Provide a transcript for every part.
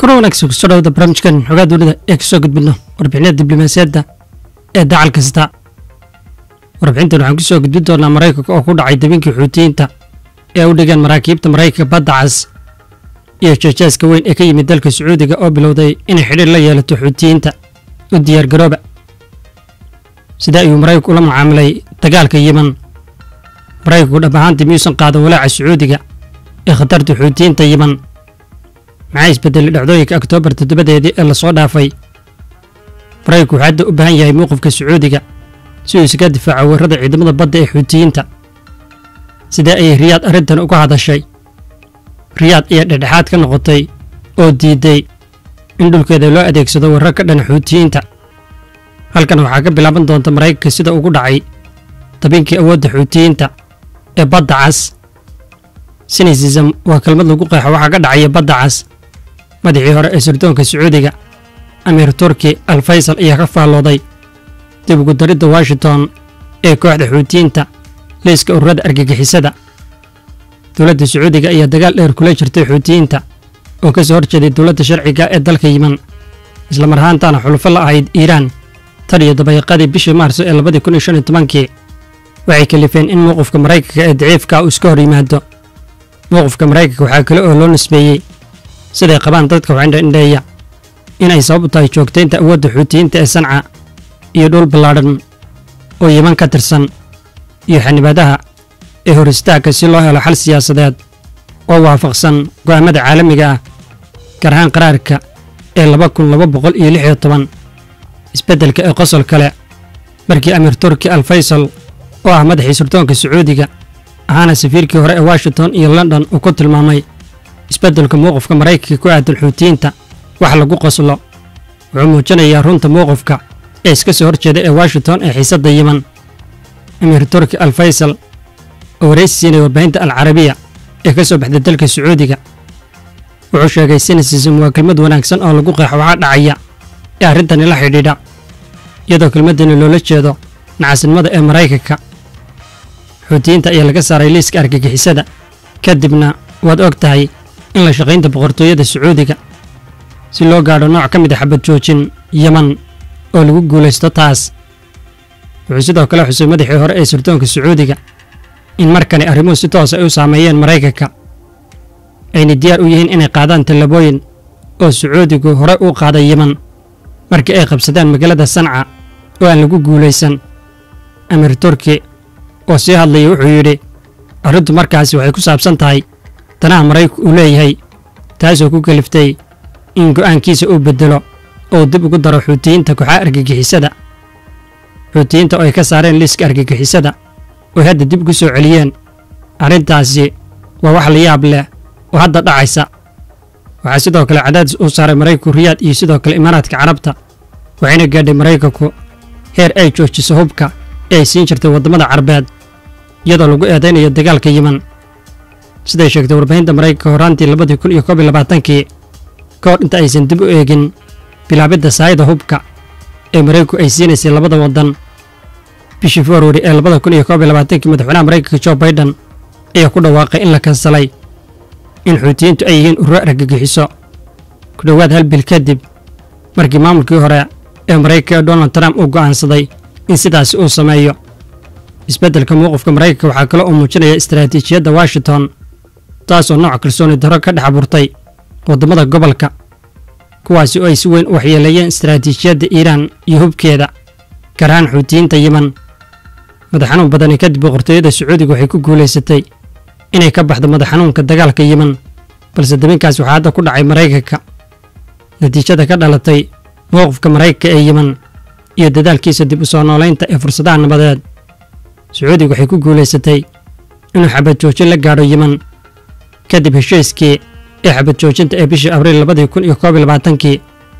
kuna wanaagsan kusoo dhawada barnaamijkan xogaa dowlada ee kasoo gudbidno warbixinada diblomaasiyadda ee dacal kasta warbixintan waxaan kusoo gudbin doonaa maraykanka oo ku dhacay dabinkii xuutiyiinta ee u dhigeen maraakiibta maraykanka badda cas iyo jeejaaska weyn ee ka yimid dalka sacuudiga oo bilowday inay xidhiir la yeelato xuutiyiinta u diyaargarooba sida ayuu maraykanku ula mucaamilay dagaalka yiman maraykanku dhab ahaantii miyuusan qaadan walaaca sacuudiga ee khatarta xuutiyiinta yiman maxaa isbedelay dhacdooyinka oktoobar toddobadeedii ee lasoo dhaafay maraykanku wuxuu hadda u baahan yahay mowqifka sacuudiga si uu isaga difaaco weerarada ciidamada badda ee xuutiyiinta sidee ayay riyaad arrintan uga hadashay riyaad ayaa dhexdhexaad ka noqotay oo diiday in dhulkeeda loo adeegsado weerar ka dhana xuutiyiinta halkan waxaa ka bilaaban doonta maraykanka sida ugu dhacay dabinkii awoodda xuutiyiinta ee badda cas sinisism waa kelmad lagu qeexo waxaa ka dhacaya badda cas madaxii hore ee sirdoonka sacuudiga amiir turki al faysal ayaa ka faallooday dib ugu daridda washington ee kooxda xuutiyiinta liiska ururada argagixisada dowladda sacuudiga ayaa dagaal dheer kula jirtay xuutiyiinta oo ka soo horjeeday dowladda sharciga ee dalka yiman islamar ahaantaana xulufo la ahayd iiraan tan iyo dabayaaqadii bishii maarso ee labadii kun iyo shan iyo tobankii waxay kalifeen in mowqifka maraykanka ee daciifka uu iska hor yimaado mowqifka maraykanka waxaa kale oo loo nisbeeyey siday qabaan dadka waxindhaindheeya inay sabab u tahay joogtaynta awoodda xuutiyiinta ee sanca iyo dhul ballaadhan oo yiman ka tirsan iyo xanibaadaha ee hor istaagka si loo helo xal siyaasadeed oo waafaqsan go'aamada caalamiga ah gaar ahaan qaraarka ee laba kun laba boqol iyo lix iyo toban isbeddelka ee qosol kale markii amiir turki al faysal oo ah madaxii sirdoonka sacuudiga ahaana safiirkii hore ee washington iyo london uu ku tilmaamay isbeddelka mowqifka maraykanka ku aadan xuutiyiinta wax lagu qoslo wuxuu muujinayaa runta mowqifka ee iska soo horjeeda ee washington ee xiisadda yiman amiir turki al faysal oo waraysi siinaya warbaahinta al carabiya ee ka soo baxday dalka sacuudiga wuxuu sheegay sinisism waa kelmad wanaagsan oo lagu qeexo waxaa dhacaya ee arrintani la xidhiidha iyadoo kelmaddani loola jeedo nacasnimada ee maraykanka xuutiyiinta ayaa laga saaray liiska argagixisada kadibna waad og tahay in la shaqaynta boqortooyada sacuudiga si loo gaadho nooc ka mid a xabad joojin yeman oo lagu guulaysto taas wuxuu sidoo kale xusay madaxii hore ee sirdoonka sacuudiga in markani arrimuhu si toos ay u saameeyeen maraykanka ayna diyaar u yihiin inay qaadaan tallabooyin oo sacuudigu hore u qaaday yeman markii ay qabsadeen magaalada sanca oo aan lagu guulaysan amiir turki oo sii hadlaya wuxuu yidhi arrintu markaasi waxay ku saabsan tahay danaha maraykanku uu leeyahay taasoo ku kaliftay in go'aankiisa uu beddelo oo dib ugu daro xuutiyiinta kooxaha argagixisada xuutiyiinta oo ay ka saareen liiska argagixisada oo hadda dib ugu soo celiyeen arrintaasi waa wax la yaab leh oo hadda dhacaysa waxaa sidoo kale cadaadis uu saaray maraykanku riyaad iyo sidoo kale imaaraadka carabta waxayna gaadhay maraykanku heer ay joojiso hubka ee ay siin jirtay waddamada carabeed iyadoo lagu eedaynayo dagaalka yiman siday sheegtay warbaahinta maraykanka horaantii labadii kun iyo koob iyo labaatankii ka hor inta aysan dib u eegin bilaabidda saayida hubka ee maraykanku ay siinaysay labada waddan bishii februari ee labada kun iyo koob iyo labaatankii madaxweynaha maraykanka jo baiden ayaa ku dhawaaqay in la kansalay in xuutiyiintu ay yihiin ururo argagixiso ku dhowaad hal bil kadib markii maamulkii hore ee maraykanka ee donald trump uu go'aansaday in sidaasi uu sameeyo isbeddelka mowqifka maraykanka waxaa kale oo muujinaya istaraatiijiyadda washington taasoo nooc kalsooni darro ka dhex abuurtay waddamada gobolka kuwaasi oo ay si weyn u waxyeeleeyeen istaraatiijiyadda iiraan iyo hubkeeda gaar ahaan xuutiyiinta yiman madaxxanuun badani kadib boqortooyada sacuudiga waxay ku guulaysatay inay ka baxdo madaxxanuunka dagaalka yiman balse dabinkaas waxaa hadda ku dhacay maraykanka natiijada ka dhalatay mowqifka maraykanka ee yiman iyo dadaalkiisa dib u soo noolaynta ee fursadaha nabadeed sacuudiga waxay ku guulaysatay inuu xabad joojin la gaadho yiman kadib heshiiskii ee xabad joojinta ee bishii abriil labadii kun iyo koob iyo labaatankii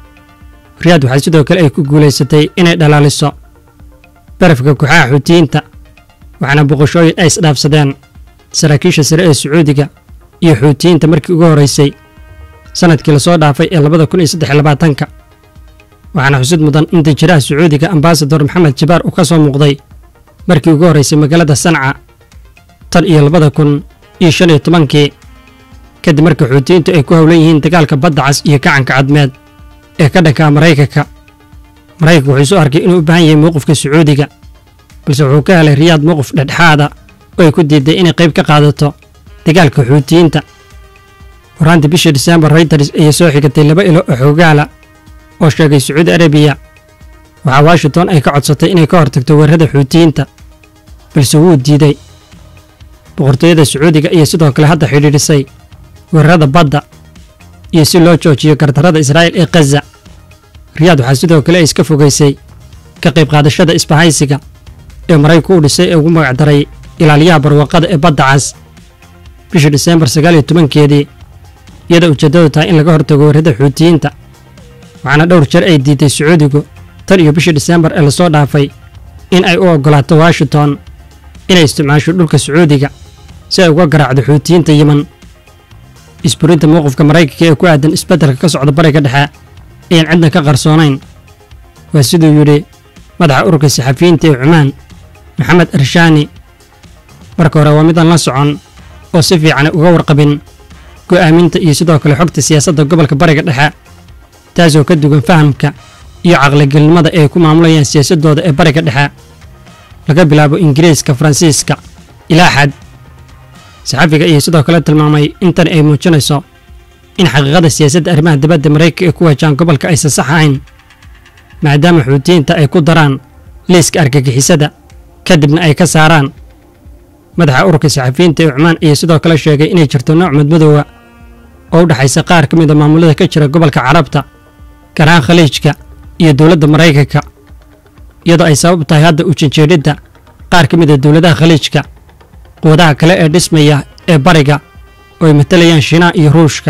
riyaad waxaa sidoo kale ay ku guulaysatay inay dhalaaliso barafka kooxaha xuutiyiinta waxaana boqoshooyin ay isdhaafsadeen saraakiisha sare ee sacuudiga iyo xuutiyiinta markii ugu horraysay sannadkii lasoo dhaafay ee labada kun iyo saddex iyo labaatanka waxaana xusid mudan in danjiraha sacuudiga ambasador maxamed jibaar uu ka soo muuqday markii ugu horraysay magaalada sanca tan iyo labada kun iyo shan iyo tobankii kadib markii xuutiyiintu ay ku howlan yihiin dagaalka badda cas iyo gacanka cadmeed ee ka dhankaa maraykanka maraykanka wuxuu isu arkay inuu u baahan yahay mowqifka sacuudiga balse wuxuu ka helay riyaad mowqif dhexdhexaada oo ay ku diiday inay qayb ka qaadato dagaalka xuutiyiinta horaantii bishii disembar reuters ayaa soo xigatay laba ilo oo xoogaala oo sheegay sacuudi arabiya waxaa washington ay ka codsatay inay ka hortagto weerarada xuutiyiinta balse wuu diiday boqortooyada sacuudiga iyo sidoo kale hadda xidhiidhisay weerarada badda iyo si loo joojiyo gardarrada israa'iil ee khaza riyaad waxaa sidoo kale ay iska fogaysay ka qayb qaadashada isbahaysiga ee maraykanku u dhisay ee ugu magacdaray ilaaliyaha barwaaqada ee badda cas bishii diseembar sagaal iyo tobankeedii iyadoo ujeeddadu tahay in laga hortago weerarada xuutiyiinta waxaana dhowr jeer ay diiday sacuudigu tan iyo bishii diseembar ee lasoo dhaafay in ay u oggolaato washington inay isticmaasho dhulka sacuudiga si ay uga garaacdo xuutiyiinta yeman isburinta mowqifka maraykanka ee ku aadan isbeddelka ka socda bariga dhexe ayaan cidna ka qarsoonayn waa siduu yidhi madaxa ururka saxafiyiinta ee cumaan maxamed arshaani marka hore waa midaan la socon oo si fiican uga warqabin go'aaminta iyo sidoo kale xogta siyaasadda gobolka bariga dhexe taasoo ka duwan fahamka iyo caqligelnimada ay ku maamulayaan siyaasaddooda ee bariga dhexe laga bilaabo ingiriiska faransiiska ilaa xad saxafiga ayaa sidoo kale tilmaamay intan ay muujinayso in xaqiiqada siyaasadda arrimaha dibadda maraykanka ee ku wajahan gobolka aysan sax ahayn maadaama xuutiyiinta ay ku daraan liiska argagixisada kadibna ay ka saaraan madaxa ururka saxafiyiinta ee cumaan ayaa sidoo kale sheegay inay jirto nooc madmadoowa oo u dhexaysa qaar ka mida maamulada ka jira gobolka carabta gaar ahaan khaliijka iyo dowladda maraykanka iyadoo ay sabab tahay hadda u janjeedhidda qaar ka mida dowladaha khaliijka quwadaha kale ee dhismaya ee bariga oo ay matalayaan shiinaha iyo ruushka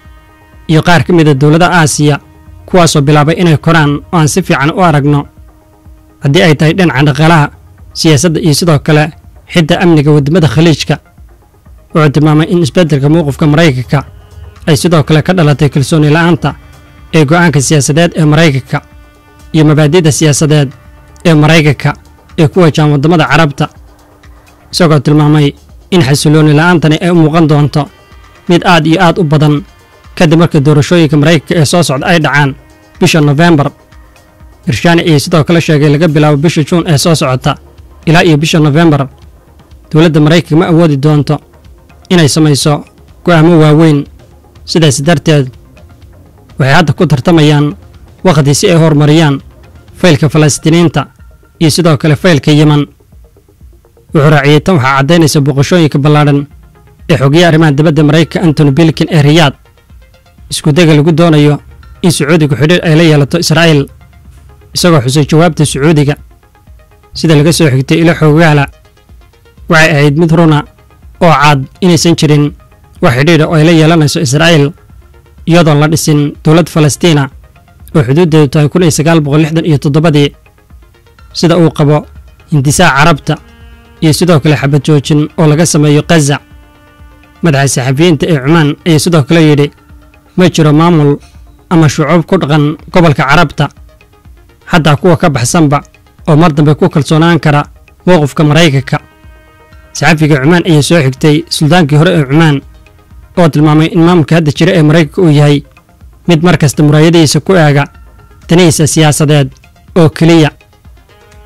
iyo qaar ka mida dowladaha aasiya kuwaasoo bilaabay inay koraan oo aan si fiican u aragno haddii ay tahay dhinaca dhaqaalaha siyaasadda iyo sidoo kale xidda amniga waddamada khaliijka wuxuu tilmaamay in isbeddelka mowqifka maraykanka ay sidoo kale ka dhalatay kalsooni la'aanta ee go'aanka siyaasadeed ee maraykanka iyo mabaadi'da siyaasadeed ee maraykanka ee ku wajahan waddamada carabta isagoo tilmaamay in xasilooni la'aantani ay u muuqan doonto mid aad iyo aad u badan kadib marka doorashooyinka maraykanka ee soo socda ay dhacaan bisha nofembar irshaani ayaa sidoo kale sheegay laga bilaabo bisha juun ee soo socota ilaa iyo bisha nofembar dowladda maraykanka ma awoodi doonto inay samayso go'aamo waaweyn sidaas darteed waxay hadda ku tartamayaan wakhti si ay horumariyaan faylka falastiiniinta iyo sidoo kale faylka yeman wuxuu raaciyey tan waxaa caddaynaysa boqoshooyinka ballaadhan ee xogiya arrimaha dibadda maraykanka antony bilkin ee riyaad iskudega lagu doonayo in sacuudigu xidhiir ay la yeelato israa'iil isagoo xusay jawaabta sacuudiga sida laga soo xigtay ilo xoogaala waxay ahayd mid runa oo cad inaysan jirin wax xidhiidha oo ay la yeelanayso israa'iil iyadoon la dhisin dowlad falastiina oo xuduuddeedu tahay kun iyo sagaal boqol lixdan iyo toddobadii sida uu qabo hindisaaha carabta iyo sidoo kale xabad joojin oo laga sameeyo khaza madaxa saxafiyiinta ee cumaan ayaa sidoo kale yidhi ma jiro maamul ama shucuub ku dhaqan gobolka carabta xataa kuwa ka baxsanba oo mar dambe ku kalsoonaan kara mowqifka maraykanka saxafiga cumaan ayaa soo xigtay suldaankii hore ee cumaan oo tilmaamay in maamulka hadda jira ee maraykanka uu yahay mid mar kasta muraayadihiisa ku eega danihiisa siyaasadeed oo keliya